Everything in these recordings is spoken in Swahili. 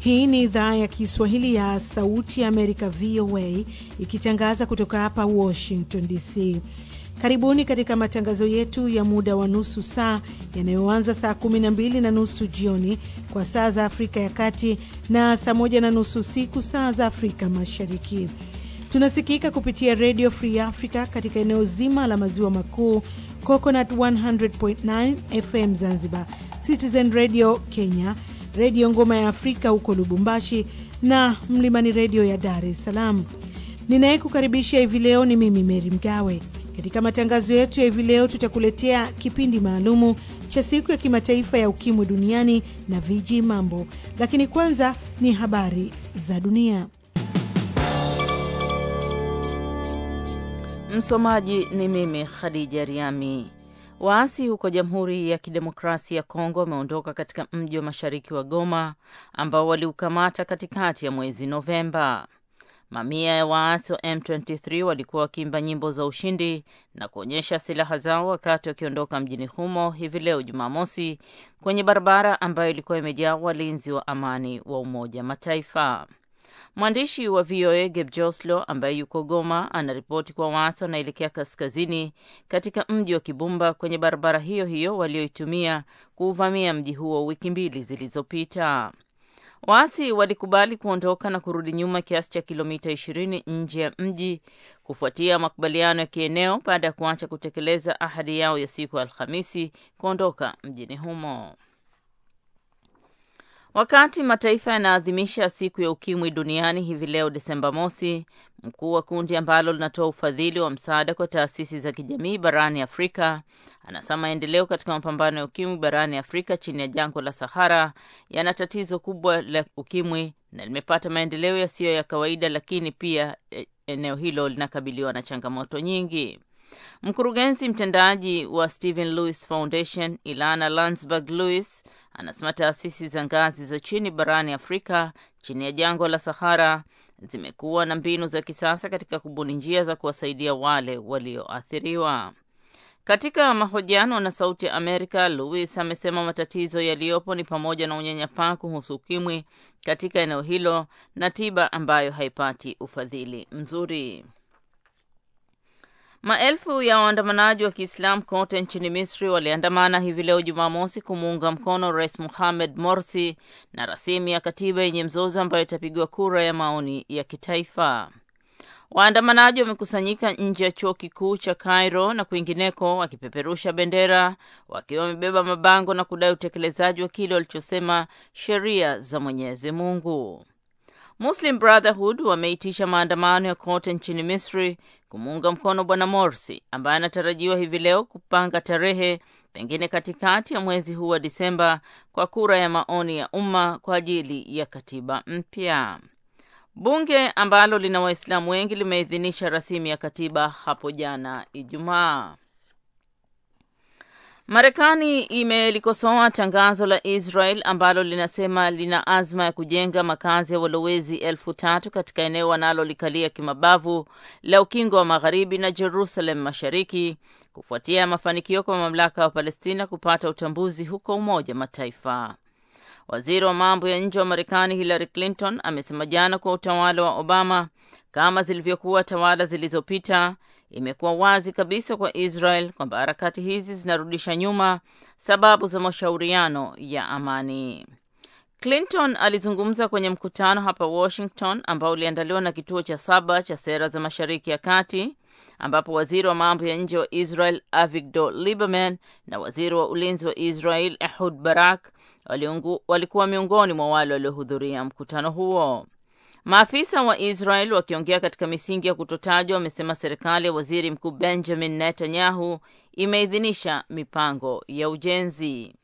Hii ni idhaa ya Kiswahili ya Sauti ya Amerika, VOA, ikitangaza kutoka hapa Washington DC. Karibuni katika matangazo yetu ya muda wa nusu saa yanayoanza saa 12 na nusu jioni kwa saa za Afrika ya Kati na saa moja na nusu usiku saa za Afrika Mashariki. Tunasikika kupitia Radio Free Africa katika eneo zima la maziwa makuu, Coconut 100.9 FM Zanzibar, Citizen Radio Kenya, Redio Ngoma ya Afrika huko Lubumbashi na Mlimani Redio ya Dar es Salaam. Ninayekukaribisha hivi leo ni mimi Meri Mgawe. Katika matangazo yetu ya hivi leo tutakuletea kipindi maalumu cha siku ya kimataifa ya ukimwi duniani na viji mambo, lakini kwanza ni habari za dunia. Msomaji ni mimi Khadija Riami. Waasi huko Jamhuri ya Kidemokrasia ya Kongo wameondoka katika mji wa mashariki wa Goma ambao waliukamata katikati ya mwezi Novemba. Mamia ya waasi wa M23 walikuwa wakiimba nyimbo za ushindi na kuonyesha silaha zao wakati wakiondoka mjini humo hivi leo Jumamosi, kwenye barabara ambayo ilikuwa imejaa walinzi wa amani wa Umoja Mataifa. Mwandishi wa VOA Geb Joslo ambaye yuko Goma anaripoti kwa waasi wanaelekea kaskazini katika mji wa Kibumba kwenye barabara hiyo hiyo walioitumia kuuvamia mji huo wiki mbili zilizopita. Waasi walikubali kuondoka na kurudi nyuma kiasi cha kilomita 20 nje ya mji kufuatia makubaliano ya kieneo baada ya kuacha kutekeleza ahadi yao ya siku ya Alhamisi kuondoka mjini humo. Wakati mataifa yanaadhimisha siku ya ukimwi duniani hivi leo Desemba mosi, mkuu wa kundi ambalo linatoa ufadhili wa msaada kwa taasisi za kijamii barani Afrika anasema maendeleo katika mapambano ya ukimwi barani Afrika chini ya jangwa la Sahara yana tatizo kubwa la ukimwi na limepata maendeleo yasiyo ya kawaida, lakini pia eneo hilo linakabiliwa na changamoto nyingi. Mkurugenzi mtendaji wa Stephen Lewis Foundation Ilana Landsberg Lewis anasema taasisi za ngazi za chini barani Afrika chini ya jangwa la Sahara zimekuwa na mbinu za kisasa katika kubuni njia za kuwasaidia wale walioathiriwa. Katika mahojiano na Sauti ya Amerika, Lewis amesema matatizo yaliyopo ni pamoja na unyanyapaa kuhusu ukimwi katika eneo hilo na tiba ambayo haipati ufadhili mzuri. Maelfu ya waandamanaji wa Kiislamu kote nchini Misri waliandamana hivi leo Jumamosi kumuunga mkono Rais Mohamed Morsi na rasimu ya katiba yenye mzozo ambayo itapigwa kura ya maoni ya kitaifa. Waandamanaji wamekusanyika nje ya chuo kikuu cha Cairo na kwingineko wakipeperusha bendera, wakiwa wamebeba mabango na kudai utekelezaji wa kile walichosema sheria za Mwenyezi Mungu. Muslim Brotherhood wameitisha maandamano ya kote nchini Misri kumuunga mkono Bwana Morsi ambaye anatarajiwa hivi leo kupanga tarehe pengine katikati ya mwezi huu wa Disemba kwa kura ya maoni ya umma kwa ajili ya katiba mpya. Bunge ambalo lina Waislamu wengi limeidhinisha rasimu ya katiba hapo jana Ijumaa. Marekani imelikosoa tangazo la Israel ambalo linasema lina azma ya kujenga makazi ya walowezi elfu tatu katika eneo wanalolikalia kimabavu la Ukingo wa Magharibi na Jerusalem Mashariki kufuatia mafanikio kwa mamlaka ya Palestina kupata utambuzi huko Umoja Mataifa. Waziri wa mambo ya nje wa Marekani Hillary Clinton amesema jana kwa utawala wa Obama, kama zilivyokuwa tawala zilizopita, imekuwa wazi kabisa kwa Israel kwamba harakati hizi zinarudisha nyuma sababu za mashauriano ya amani. Clinton alizungumza kwenye mkutano hapa Washington ambao uliandaliwa na kituo cha saba cha sera za Mashariki ya Kati ambapo waziri wa mambo ya nje wa Israel Avigdor Lieberman na waziri wa ulinzi wa Israel Ehud Barak walikuwa miongoni mwa wale waliohudhuria mkutano huo. Maafisa wa Israel wakiongea katika misingi ya kutotajwa wamesema serikali ya waziri mkuu Benjamin Netanyahu imeidhinisha mipango ya ujenzi.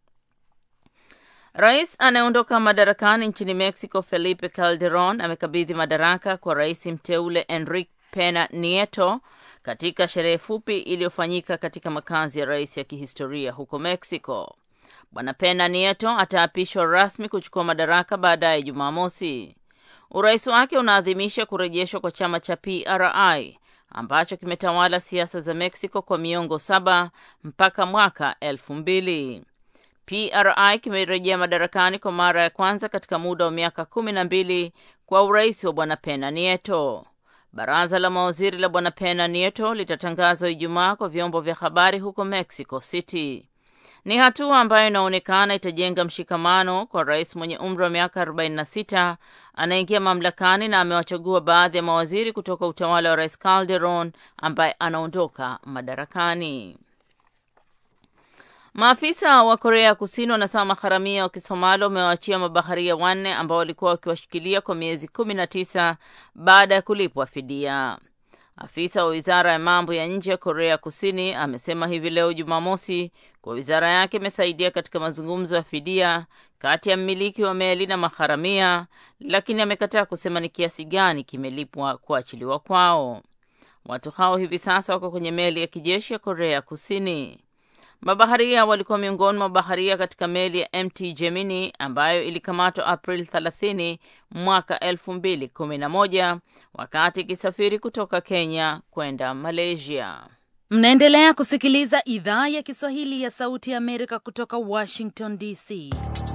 Rais anayeondoka madarakani nchini Mexico Felipe Calderon amekabidhi madaraka kwa rais mteule Enrique Pena Nieto katika sherehe fupi iliyofanyika katika makazi ya rais ya kihistoria huko Mexico. Bwana Pena Nieto ataapishwa rasmi kuchukua madaraka baadaye Jumamosi. Urais wake unaadhimisha kurejeshwa kwa chama cha PRI ambacho kimetawala siasa za Mexico kwa miongo saba mpaka mwaka elfu mbili. PRI kimerejea madarakani kwa mara ya kwanza katika muda wa miaka kumi na mbili kwa urais wa bwana Pena Nieto. Baraza la mawaziri la bwana Pena Nieto litatangazwa Ijumaa kwa vyombo vya habari huko Mexico City. Ni hatua ambayo inaonekana itajenga mshikamano kwa rais mwenye umri wa miaka 46 anaingia mamlakani na amewachagua baadhi ya mawaziri kutoka utawala wa rais Calderon ambaye anaondoka madarakani. Maafisa wa Korea Kusini wanasema maharamia wa Kisomali wamewaachia mabaharia wanne ambao walikuwa wakiwashikilia kwa miezi kumi na tisa baada ya kulipwa fidia. Afisa wa wizara ya mambo ya nje ya Korea Kusini amesema hivi leo Jumamosi kwa wizara yake imesaidia katika mazungumzo ya fidia kati ya mmiliki wa meli na maharamia, lakini amekataa kusema ni kiasi gani kimelipwa kuachiliwa kwao. Watu hao hivi sasa wako kwenye meli ya kijeshi ya Korea Kusini. Mabaharia walikuwa miongoni mwa baharia katika meli ya MT Gemini ambayo ilikamatwa April 30 mwaka 2011 wakati ikisafiri kutoka Kenya kwenda Malaysia. Mnaendelea kusikiliza idhaa ya Kiswahili ya Sauti ya Amerika kutoka Washington DC.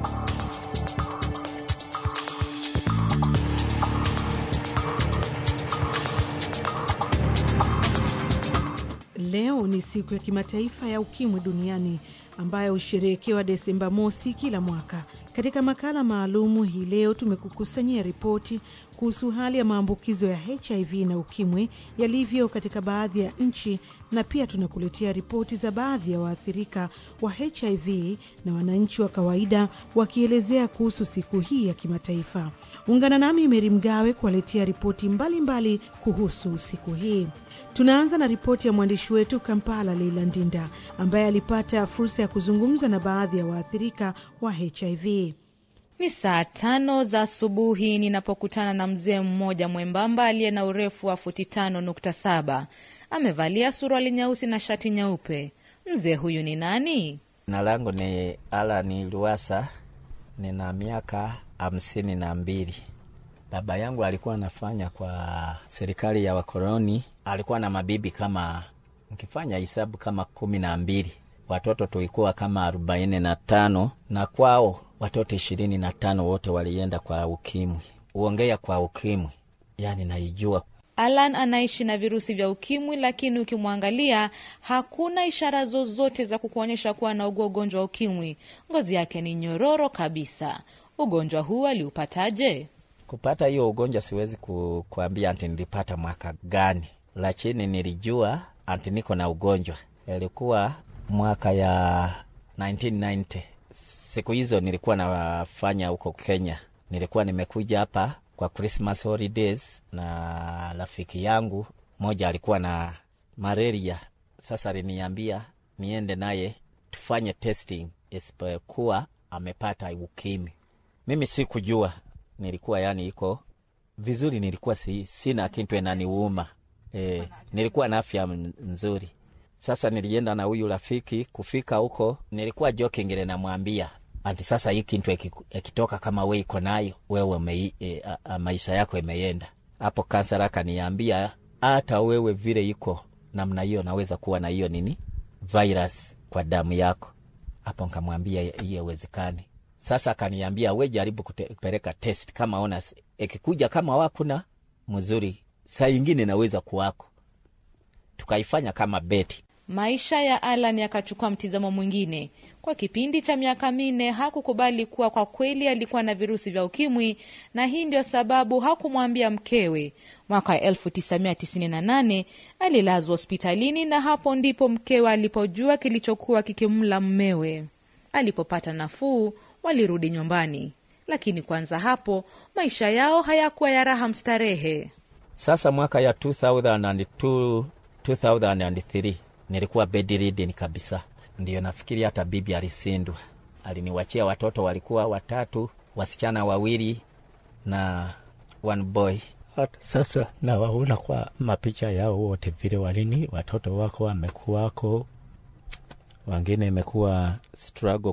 Leo ni siku ya kimataifa ya ukimwi duniani ambayo husherehekewa Desemba mosi kila mwaka. Katika makala maalumu hii leo tumekukusanyia ripoti kuhusu hali ya maambukizo ya HIV na ukimwi yalivyo katika baadhi ya nchi, na pia tunakuletea ripoti za baadhi ya waathirika wa HIV na wananchi wa kawaida wakielezea kuhusu siku hii ya kimataifa. Ungana nami Meri Mgawe kuwaletea ripoti mbalimbali kuhusu siku hii. Tunaanza na ripoti ya mwandishi wetu Kampala, Leila Ndinda, ambaye alipata fursa ya kuzungumza na baadhi ya waathirika wa HIV. Ni saa tano za asubuhi ninapokutana na mzee mmoja mwembamba aliye na urefu wa futi tano nukta saba. Amevalia suruali nyeusi na shati nyeupe. Mzee huyu ni nani? Jina langu ni Alani Luasa, nina miaka hamsini na mbili. Baba yangu alikuwa anafanya kwa serikali ya wakoloni, alikuwa na mabibi kama, nkifanya hisabu kama kumi na mbili. Watoto tulikuwa kama arobaini na tano na kwao watoto ishirini na tano wote walienda kwa ukimwi. Uongea kwa ukimwi, yani naijua Alan anaishi na virusi vya ukimwi, lakini ukimwangalia hakuna ishara zozote za kukuonyesha kuwa anaugua ugonjwa wa ukimwi. Ngozi yake ni nyororo kabisa. Ugonjwa huu aliupataje? kupata hiyo ugonjwa. Siwezi ku, kuambia anti nilipata mwaka gani, lakini nilijua anti niko na ugonjwa. Ilikuwa mwaka ya 1990 siku hizo nilikuwa nafanya huko Kenya. Nilikuwa nimekuja hapa kwa Christmas holidays na rafiki yangu moja alikuwa na malaria. Sasa aliniambia niende naye tufanye testing, isipokuwa amepata ukimwi. Mimi sikujua, nilikuwa yani iko vizuri, nilikuwa si, sina kitu enaniuma e, nilikuwa na afya nzuri. Sasa nilienda na huyu rafiki, kufika huko nilikuwa joking, ile namwambia anti, sasa hii kintu ikitoka kama we iko nayo wewe mei, e, a, a, maisha yako imeenda hapo. Kansala akaniambia hata wewe vile iko namna hiyo naweza kuwa na hiyo nini virus kwa damu yako. Hapo nkamwambia hiyo haiwezekani. Sasa akaniambia we jaribu kupeleka test, kama ona ikikuja kama wakuna mzuri, saa ingine naweza kuwako. Tukaifanya kama beti. Maisha ya Alan yakachukua mtizamo mwingine. Kwa kipindi cha miaka minne hakukubali kuwa kwa kweli alikuwa na virusi vya ukimwi, na hii ndio sababu hakumwambia mkewe. Mwaka 1998 alilazwa hospitalini, na hapo ndipo mkewe alipojua kilichokuwa kikimla mmewe. Alipopata nafuu, walirudi nyumbani, lakini kwanza hapo maisha yao hayakuwa ya raha mstarehe. Sasa mwaka ya 2002, 2003 nilikuwa bedridden kabisa, ndiyo nafikiri hata bibi alisindwa. Aliniwachia watoto walikuwa watatu, wasichana wawili na one boy. Hata sasa nawaona kwa mapicha yao wote vile walini watoto wako wamekuwako, wengine imekuwa struggle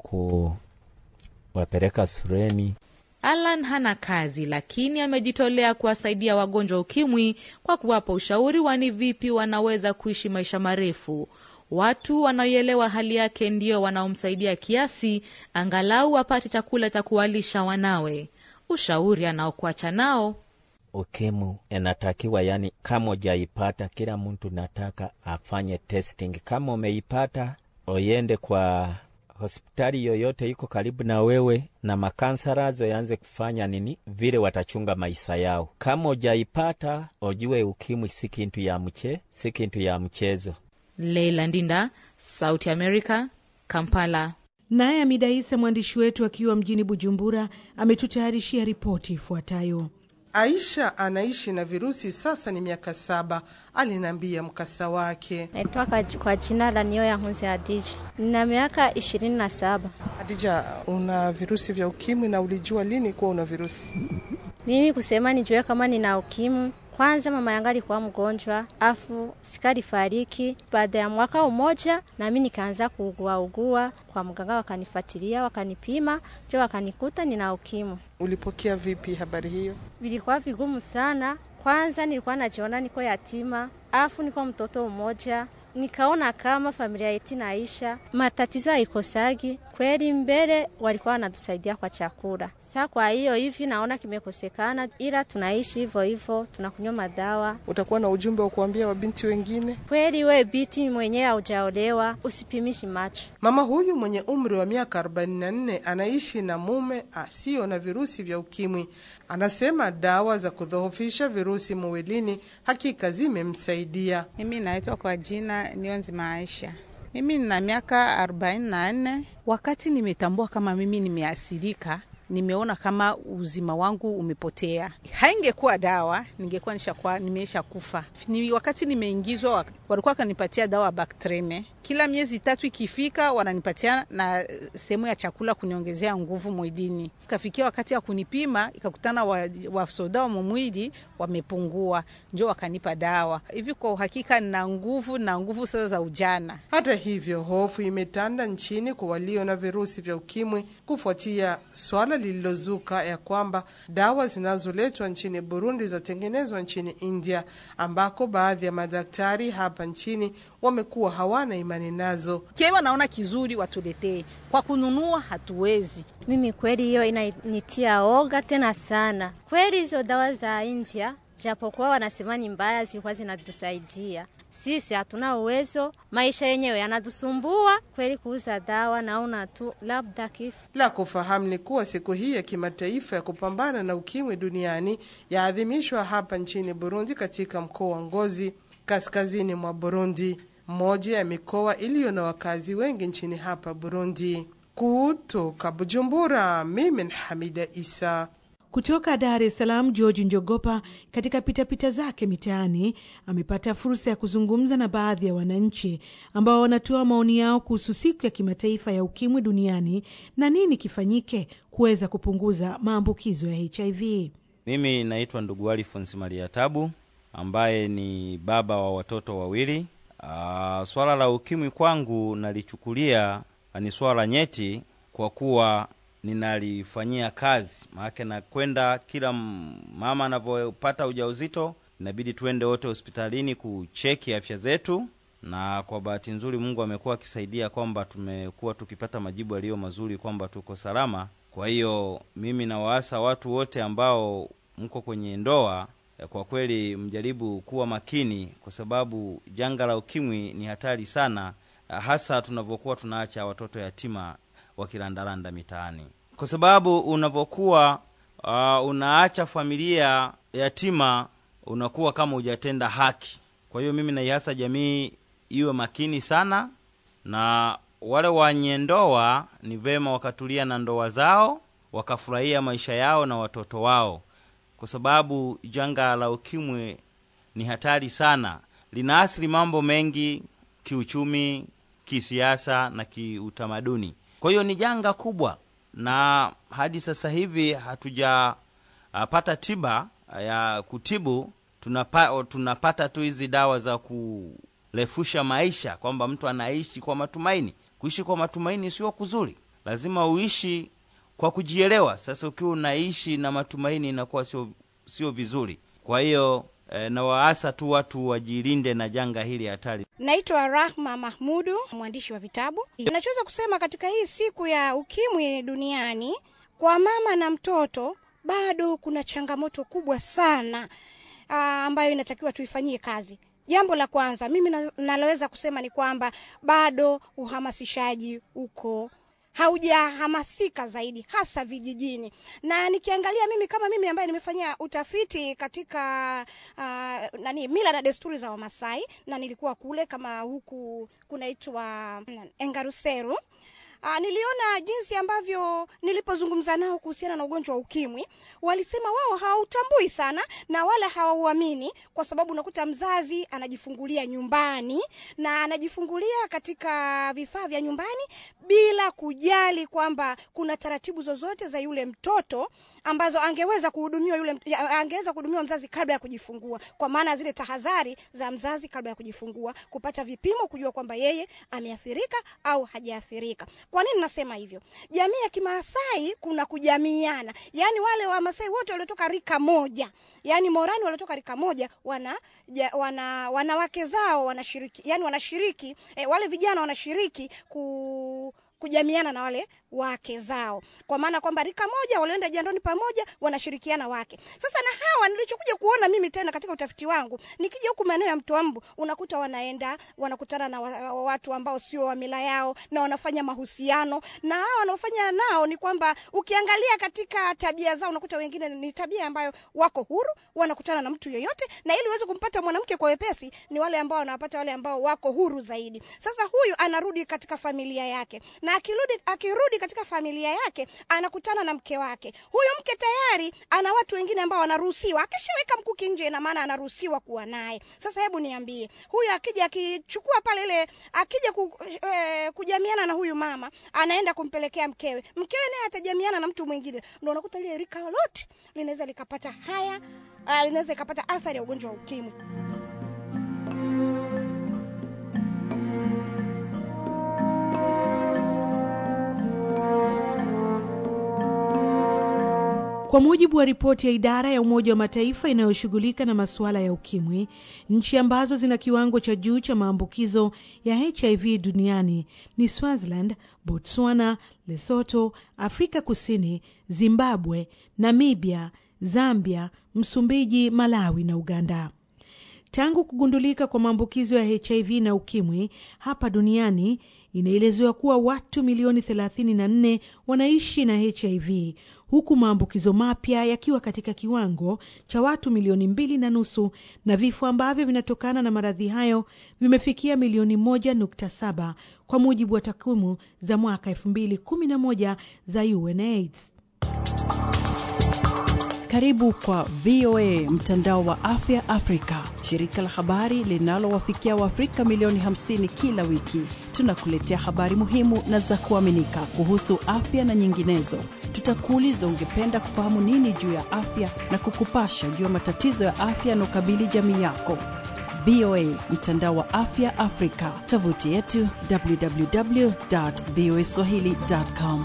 kuwapeleka shuleni. Alan hana kazi lakini amejitolea kuwasaidia wagonjwa ukimwi kwa kuwapa ushauri wa ni vipi wanaweza kuishi maisha marefu. Watu wanaoielewa hali yake ndio wanaomsaidia kiasi angalau apate chakula cha kuwalisha wanawe. Ushauri anaokuacha nao Ukimwi inatakiwa yani, kama ujaipata, kila mtu nataka afanye testing. Kama umeipata, oyende kwa hospitali yoyote iko karibu na wewe, na makansarazo yaanze kufanya nini, vile watachunga maisha yao. Kama ujaipata, ojue ukimwi si kintu ya mche, si kintu ya mchezo. Leila Ndinda, Sauti America, Kampala. Naye Amida Isa, mwandishi wetu akiwa mjini Bujumbura, ametutayarishia ripoti ifuatayo. Aisha anaishi na virusi sasa ni miaka saba. Aliniambia mkasa wake. Naitwa kwa jina la Nio ya Nkunzi Hadija, nina miaka ishirini na saba. Hadija, una virusi vya ukimwi na ulijua lini kuwa una virusi? Mimi kusema nijue kama nina ukimwi, kwanza mama yangu alikuwa mgonjwa, afu sikali fariki. Baada ya mwaka umoja, nami nikaanza kuugua ugua kwa mganga, wakanifuatilia wakanipima, njo wakanikuta nina ukimwi. Ulipokea vipi habari hiyo? Vilikuwa vigumu sana. Kwanza nilikuwa najiona niko yatima, afu niko mtoto mmoja nikaona kama familia yetu naisha, matatizo haikosagi kweli. Mbele walikuwa wanatusaidia kwa chakula, sa kwa hiyo hivi naona kimekosekana, ila tunaishi hivyo hivyo, tunakunywa madawa. Utakuwa na ujumbe wa kuambia wabinti wengine? Kweli we biti mwenyewe haujaolewa, usipimishi macho. Mama huyu mwenye umri wa miaka 44 anaishi na mume asiyo na virusi vya ukimwi. Anasema dawa za kudhoofisha virusi mwilini hakika zimemsaidia. Mimi naitwa kwa jina Nionzi Maisha. Mimi nina miaka arobaini na nne. Wakati nimetambua kama mimi nimeathirika, nimeona kama uzima wangu umepotea. Haingekuwa dawa, ningekuwa nishakuwa nimeisha kufa. Ni wakati nimeingizwa, walikuwa wakanipatia dawa Bactreme. Kila miezi tatu ikifika, wananipatia na sehemu ya chakula kuniongezea nguvu mwilini. Ikafikia wakati ya kunipima, ikakutana wasoda wa, wa mumwili wamepungua, njo wakanipa dawa hivi. Kwa uhakika nina nguvu na nguvu sasa za ujana. Hata hivyo, hofu imetanda nchini kwa walio na virusi vya ukimwi kufuatia swala lililozuka ya kwamba dawa zinazoletwa nchini Burundi zatengenezwa nchini India, ambako baadhi ya madaktari hapa nchini wamekuwa hawana imani nazo. Kiwa naona kizuri watuletee, kwa kununua hatuwezi. Mimi kweli hiyo inanitia oga tena sana. Kweli hizo dawa za India, japokuwa wanasema ni mbaya, zilikuwa zinatusaidia sisi hatuna uwezo, maisha yenyewe yanatusumbua kweli. Kuuza dawa naona tu labda kifo. La kufahamu ni kuwa siku hii ya kimataifa ya kupambana na ukimwi duniani yaadhimishwa hapa nchini Burundi, katika mkoa wa Ngozi, kaskazini mwa Burundi, mmoja ya mikoa iliyo na wakazi wengi nchini hapa Burundi. Kutoka Bujumbura, mimi ni Hamida Isa. Kutoka Dar es Salaam, George Njogopa katika pitapita zake mitaani amepata fursa ya kuzungumza na baadhi ya wananchi ambao wanatoa maoni yao kuhusu siku ya kimataifa ya ukimwi duniani na nini kifanyike kuweza kupunguza maambukizo ya HIV. Mimi naitwa ndugu Alfonsi Maria Tabu ambaye ni baba wa watoto wawili. Aa, swala la ukimwi kwangu nalichukulia ni swala nyeti kwa kuwa ninalifanyia kazi, maanake nakwenda kila mama anavyopata ujauzito, inabidi tuende wote hospitalini kucheki afya zetu, na kwa bahati nzuri Mungu amekuwa akisaidia kwamba tumekuwa tukipata majibu yaliyo mazuri kwamba tuko salama. Kwa hiyo mimi nawaasa watu wote ambao mko kwenye ndoa, kwa kweli mjaribu kuwa makini, kwa sababu janga la ukimwi ni hatari sana, hasa tunavyokuwa tunaacha watoto yatima wakilandalanda mitaani, kwa sababu unavyokuwa uh, unaacha familia yatima unakuwa kama hujatenda haki. Kwa hiyo mimi naihasa jamii iwe makini sana, na wale wenye ndoa ni vema wakatulia na ndoa zao wakafurahia maisha yao na watoto wao, kwa sababu janga la ukimwi ni hatari sana, linaathiri mambo mengi kiuchumi, kisiasa na kiutamaduni. Kwa hiyo ni janga kubwa, na hadi sasa hivi hatujapata tiba ya kutibu. Tunapa, tunapata tu hizi dawa za kurefusha maisha, kwamba mtu anaishi kwa matumaini. Kuishi kwa matumaini sio kuzuri, lazima uishi kwa kujielewa. Sasa ukiwa unaishi na matumaini inakuwa sio sio vizuri. Kwa hiyo e, na waasa tu watu wajilinde na janga hili hatari. Naitwa Rahma Mahmudu, mwandishi wa vitabu. Nachoweza kusema katika hii siku ya ukimwi duniani, kwa mama na mtoto bado kuna changamoto kubwa sana aa, ambayo inatakiwa tuifanyie kazi. Jambo la kwanza mimi na- naloweza kusema ni kwamba bado uhamasishaji uko haujahamasika zaidi hasa vijijini, na nikiangalia mimi kama mimi ambaye nimefanyia utafiti katika uh, nani mila na desturi za Wamasai na nilikuwa kule kama huku kunaitwa mm, Engaruseru. Uh, niliona jinsi ambavyo nilipozungumza nao kuhusiana na ugonjwa wa ukimwi, walisema wao hawautambui sana na wala hawauamini, kwa sababu unakuta mzazi anajifungulia nyumbani na anajifungulia katika vifaa vya nyumbani bila kujali kwamba kuna taratibu zozote za yule mtoto ambazo angeweza kuhudumiwa yule mt- ya- angeweza kuhudumiwa mzazi kabla ya kujifungua, kwa maana zile tahadhari za mzazi kabla ya kujifungua, kupata vipimo, kujua kwamba yeye ameathirika au hajaathirika. Kwa nini nasema hivyo? Jamii ya Kimaasai kuna kujamiana, yaani wale Wamasai wote waliotoka rika moja, yaani Morani waliotoka rika moja wana, ja, wana wanawake zao wanashiriki, yani wanashiriki eh, wale vijana wanashiriki ku kujamiana na wale wake zao, kwa maana kwamba rika moja walioenda jandoni pamoja wanashirikiana wake. Sasa na hawa nilichokuja kuona mimi tena katika utafiti wangu, nikija huku maeneo ya Mtoambu, unakuta wanaenda wanakutana na wa- wa- watu ambao sio wa mila yao na wanafanya mahusiano na hawa wanaofanya nao ni kwamba ukiangalia katika tabia zao unakuta wengine ni tabia ambayo wako huru, wanakutana na mtu yeyote, na ili uweze kumpata mwanamke kwa wepesi ni wale ambao wanawapata wale ambao wako huru zaidi. Sasa huyu anarudi katika familia yake na akirudi, akirudi katika familia yake anakutana na mke wake. Huyu mke tayari ana watu wengine ambao wanaruhusiwa, akishaweka mkuki nje, ina maana anaruhusiwa kuwa naye. Sasa hebu niambie, huyu akija akichukua pale ile akija ku, eh, kujamiana na huyu mama, anaenda kumpelekea mkewe, mkewe naye atajamiana na mtu mwingine, ndio unakuta lile rika lote linaweza likapata haya uh, linaweza likapata athari ya ugonjwa wa ukimwi. Kwa mujibu wa ripoti ya idara ya Umoja wa Mataifa inayoshughulika na masuala ya ukimwi, nchi ambazo zina kiwango cha juu cha maambukizo ya HIV duniani ni Swaziland, Botswana, Lesotho, Afrika Kusini, Zimbabwe, Namibia, Zambia, Msumbiji, Malawi na Uganda. Tangu kugundulika kwa maambukizo ya HIV na ukimwi hapa duniani, inaelezewa kuwa watu milioni 34 wanaishi na HIV huku maambukizo mapya yakiwa katika kiwango cha watu milioni mbili na nusu na vifo ambavyo vinatokana na maradhi hayo vimefikia milioni moja nukta saba kwa mujibu wa takwimu za mwaka elfu mbili kumi na moja za UNAIDS. Karibu kwa VOA mtandao wa afya Afrika, shirika la habari linalowafikia Waafrika milioni 50 kila wiki. Tunakuletea habari muhimu na za kuaminika kuhusu afya na nyinginezo. Tutakuuliza ungependa kufahamu nini juu ya afya na kukupasha juu ya matatizo ya afya yanaokabili jamii yako. VOA mtandao wa afya Afrika, tovuti yetu www.voaswahili.com.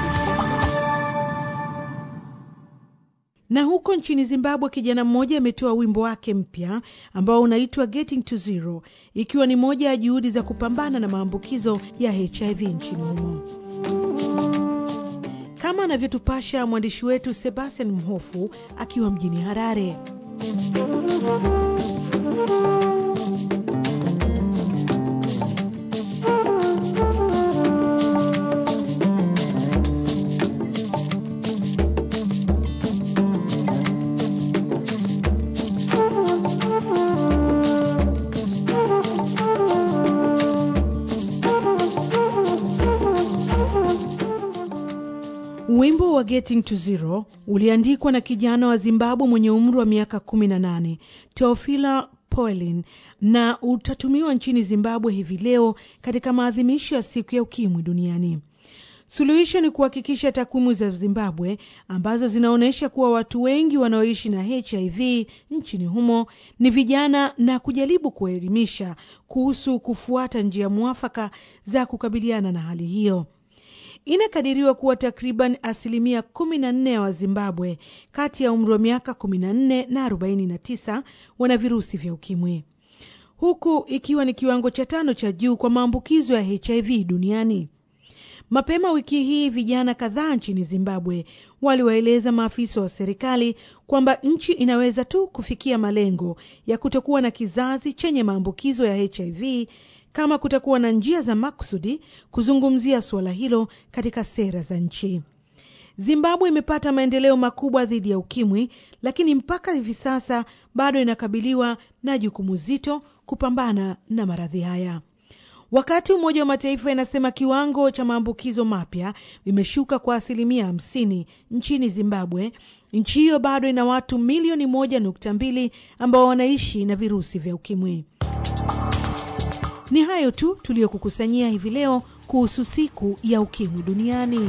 Na huko nchini Zimbabwe, kijana mmoja ametoa wimbo wake mpya ambao unaitwa Getting to Zero, ikiwa ni moja ya juhudi za kupambana na maambukizo ya HIV nchini humo, kama anavyotupasha mwandishi wetu Sebastian Mhofu akiwa mjini Harare. Wimbo wa Getting to Zero uliandikwa na kijana wa Zimbabwe mwenye umri wa miaka 18 Teofila Poelin na utatumiwa nchini Zimbabwe hivi leo katika maadhimisho ya siku ya ukimwi duniani. Suluhisho ni kuhakikisha takwimu za Zimbabwe ambazo zinaonyesha kuwa watu wengi wanaoishi na HIV nchini humo ni vijana na kujaribu kuwaelimisha kuhusu kufuata njia mwafaka za kukabiliana na hali hiyo. Inakadiriwa kuwa takriban asilimia 14 ya Wazimbabwe kati ya umri wa miaka 14 na 49 wana virusi vya ukimwi, huku ikiwa ni kiwango cha tano cha juu kwa maambukizo ya HIV duniani. Mapema wiki hii vijana kadhaa nchini Zimbabwe waliwaeleza maafisa wa serikali kwamba nchi inaweza tu kufikia malengo ya kutokuwa na kizazi chenye maambukizo ya HIV kama kutakuwa na njia za makusudi kuzungumzia suala hilo katika sera za nchi. Zimbabwe imepata maendeleo makubwa dhidi ya ukimwi, lakini mpaka hivi sasa bado inakabiliwa na jukumu zito kupambana na maradhi haya. Wakati Umoja wa Mataifa inasema kiwango cha maambukizo mapya vimeshuka kwa asilimia hamsini nchini Zimbabwe, nchi hiyo bado ina watu milioni moja nukta mbili ambao wanaishi na virusi vya ukimwi. Ni hayo tu tuliyokukusanyia hivi leo kuhusu siku ya ukimwi duniani.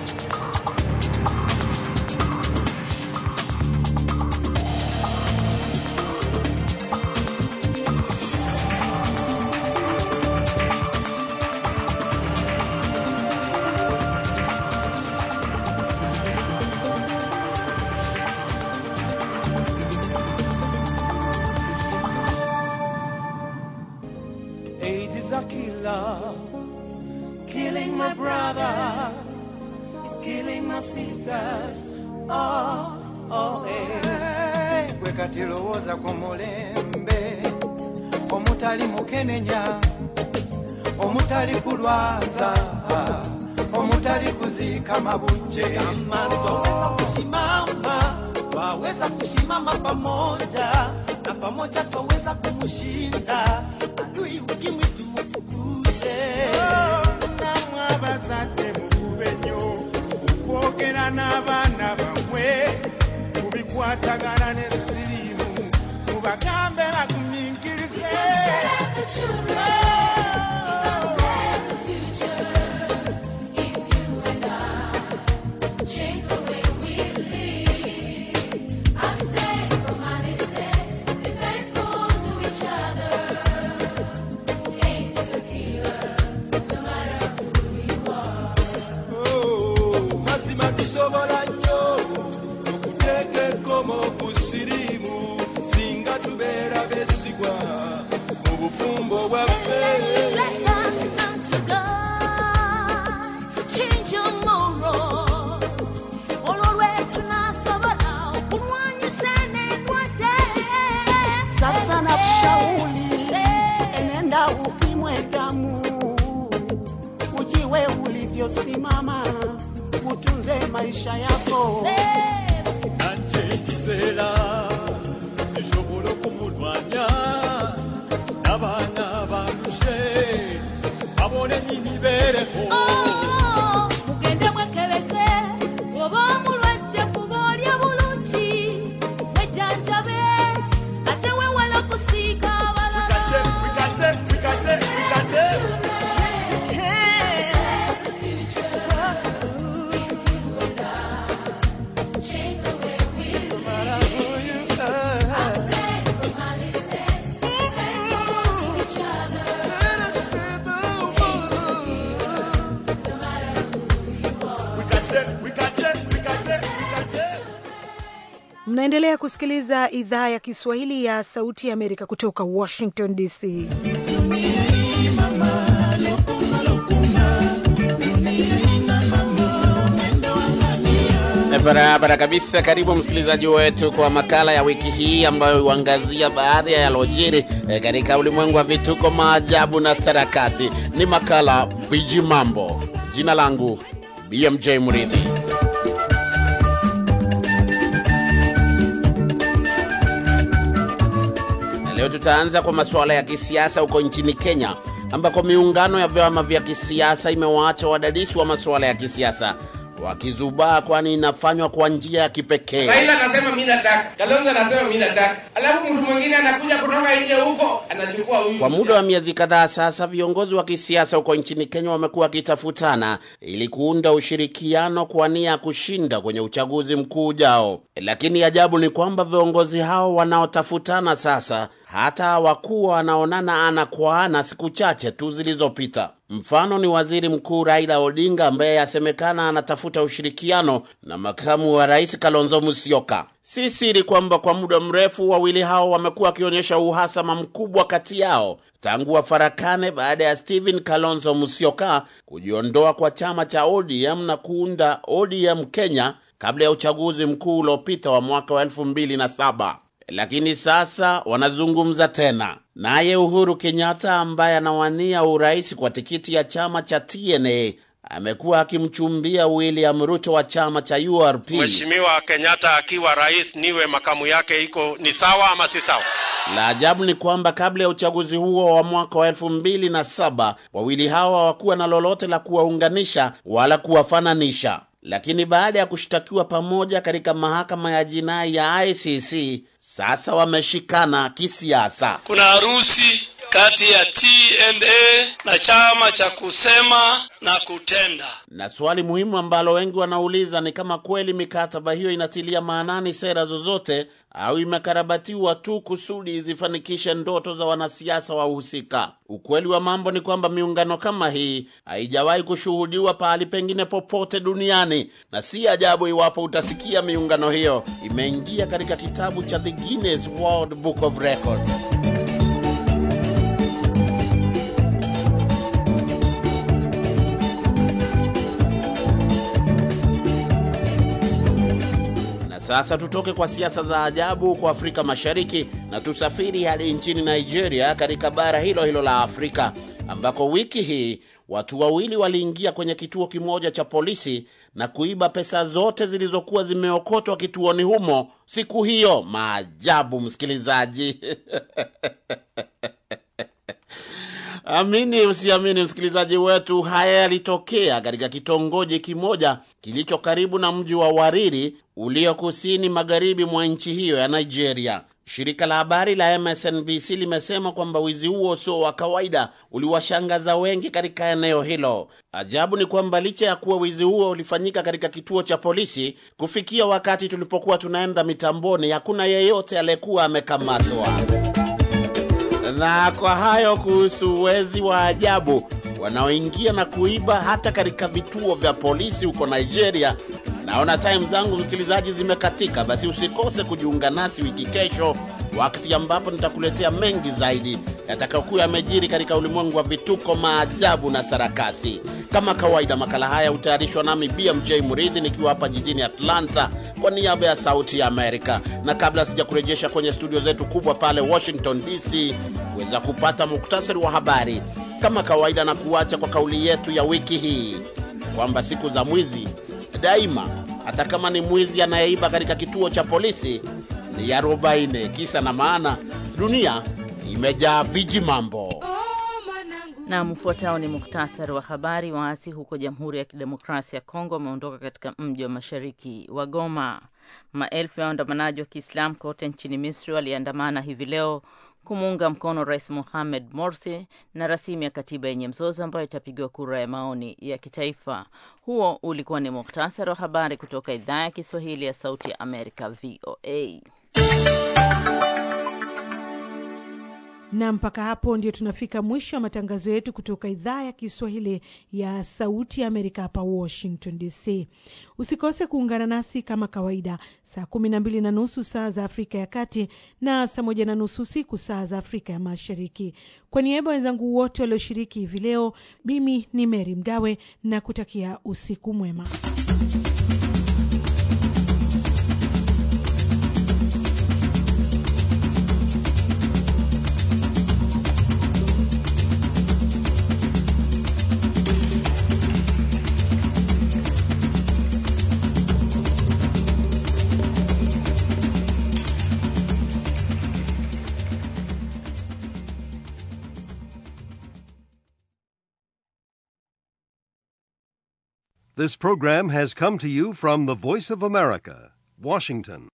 AIDS is a killer, killing my brothers, it's killing my sisters. Oh, oh, hey. Gwe kati lowooza ku mulembe omutali mukenenya omutali kulwaza omutali kuziika mabujje amani twaweza kusimama twaweza kusimama pamoja na pamoja twaweza kumushinda adui ukimwi tumufukuze namwe abazadde mukube nnyo okwogera n'abaana bammwe kubikwatagana n'essirimu mubagambe bagumiikirize Oh, mazima tusobola nnyo okuteeka ekkomo ku siriimu singa tubeera beesigwa mu bufumbo bwaffe Sasa nakushauri enenda upimwe damu, ujiwe ulivyosimama, utunze maisha yako. nanje ekiseera kisobola okumulwanya n'abaana baluse babone n'imibeereho mugende mwekebeze oba omulwadde kuba olya bulungi wejjanjabe ate wewala kusiiga abalala wikate wikate wikate Mnaendelea kusikiliza idhaa ya Kiswahili ya Sauti ya Amerika kutoka Washington DC. Barabara kabisa. Karibu msikilizaji wetu kwa makala ya wiki hii ambayo huangazia baadhi ya yalojiri eh, katika ulimwengu wa vituko, maajabu na sarakasi. Ni makala Viji Mambo. Jina langu BMJ Mridhi. Na Leo tutaanza kwa masuala ya kisiasa huko nchini Kenya ambako miungano ya vyama vya kisiasa imewaacha wadadisi wa masuala ya kisiasa wakizubaa, kwani inafanywa kwa njia ya kipekee. Raila anasema mi nataka, Kalonzo anasema mi nataka, alafu mtu mwingine anakuja kutoka nje huko anachukua huyu. Kwa muda wa miezi kadhaa sasa, viongozi wa kisiasa huko nchini Kenya wamekuwa wakitafutana ili kuunda ushirikiano kwa nia ya kushinda kwenye uchaguzi mkuu ujao. Lakini ajabu ni kwamba viongozi hao wanaotafutana sasa hata hawakuwa wanaonana ana kwa ana siku chache tu zilizopita. Mfano ni waziri mkuu Raila Odinga ambaye yasemekana anatafuta ushirikiano na makamu wa rais Kalonzo Musyoka. Si siri kwamba kwa muda mrefu wawili hao wamekuwa wakionyesha uhasama mkubwa kati yao tangu wafarakane baada ya Stephen Kalonzo Musyoka kujiondoa kwa chama cha ODM na kuunda ODM Kenya kabla ya uchaguzi mkuu uliopita wa mwaka wa elfu mbili na saba. Lakini sasa wanazungumza tena. Naye Uhuru Kenyatta ambaye anawania urais kwa tikiti ya chama cha TNA amekuwa akimchumbia William Ruto wa chama cha URP. Mheshimiwa Kenyatta akiwa rais niwe makamu yake, iko ni sawa ama si sawa? La ajabu ni kwamba kabla ya uchaguzi huo wa mwaka wa elfu mbili na saba wawili hawa hawakuwa na lolote la kuwaunganisha wala kuwafananisha, lakini baada ya kushtakiwa pamoja katika mahakama ya jinai ya ICC sasa wameshikana kisiasa. Kuna harusi kati ya TNA na chama cha kusema na kutenda. Na swali muhimu ambalo wengi wanauliza ni kama kweli mikataba hiyo inatilia maanani sera zozote au imekarabatiwa tu kusudi zifanikishe ndoto za wanasiasa wahusika. Ukweli wa mambo ni kwamba miungano kama hii haijawahi kushuhudiwa pahali pengine popote duniani, na si ajabu iwapo utasikia miungano hiyo imeingia katika kitabu cha The Guinness World Book of Records. Sasa tutoke kwa siasa za ajabu kwa Afrika Mashariki na tusafiri hadi nchini Nigeria, katika bara hilo hilo la Afrika, ambako wiki hii watu wawili waliingia kwenye kituo kimoja cha polisi na kuiba pesa zote zilizokuwa zimeokotwa kituoni humo siku hiyo. Maajabu, msikilizaji. Amini usiamini, msikilizaji wetu, haya yalitokea katika kitongoji kimoja kilicho karibu na mji wa Wariri ulio kusini magharibi mwa nchi hiyo ya Nigeria. Shirika la habari la MSNBC limesema kwamba wizi huo sio wa kawaida, uliwashangaza wengi katika eneo hilo. Ajabu ni kwamba licha ya kuwa wizi huo ulifanyika katika kituo cha polisi, kufikia wakati tulipokuwa tunaenda mitamboni, hakuna yeyote aliyekuwa amekamatwa. Na kwa hayo kuhusu wezi wa ajabu wanaoingia na kuiba hata katika vituo vya polisi huko Nigeria. Naona time zangu msikilizaji zimekatika, basi usikose kujiunga nasi wiki kesho, wakati ambapo nitakuletea mengi zaidi yatakayokuwa yamejiri katika ulimwengu wa vituko, maajabu na sarakasi. Kama kawaida, makala haya hutayarishwa nami BMJ Muridhi nikiwa hapa jijini Atlanta kwa niaba ya Sauti ya Amerika, na kabla sija kurejesha kwenye studio zetu kubwa pale Washington DC kuweza kupata muktasari wa habari, kama kawaida, na kuacha kwa kauli yetu ya wiki hii kwamba siku za mwizi daima, hata kama ni mwizi anayeiba katika kituo cha polisi, ni arobaini. Kisa na maana, dunia imejaa viji mambo. Na mfuatao ni muktasari wa habari. Waasi huko Jamhuri ya Kidemokrasia ya Kongo wameondoka katika mji wa mashariki wa Goma. Maelfu ya waandamanaji wa Kiislamu kote nchini Misri waliandamana hivi leo kumuunga mkono Rais Mohamed Morsi na rasimu ya katiba yenye mzozo ambayo itapigiwa kura ya maoni ya kitaifa. Huo ulikuwa ni muktasari wa habari kutoka idhaa ya Kiswahili ya Sauti ya Amerika, VOA. na mpaka hapo ndio tunafika mwisho wa matangazo yetu kutoka idhaa ya Kiswahili ya Sauti ya Amerika hapa Washington DC. Usikose kuungana nasi kama kawaida saa kumi na mbili na nusu saa za Afrika ya Kati na saa moja na nusu usiku saa za Afrika ya Mashariki. Kwa niaba wenzangu wote walioshiriki hivi leo, mimi ni Mary Mgawe na kutakia usiku mwema. This program has come to you from the Voice of America, Washington.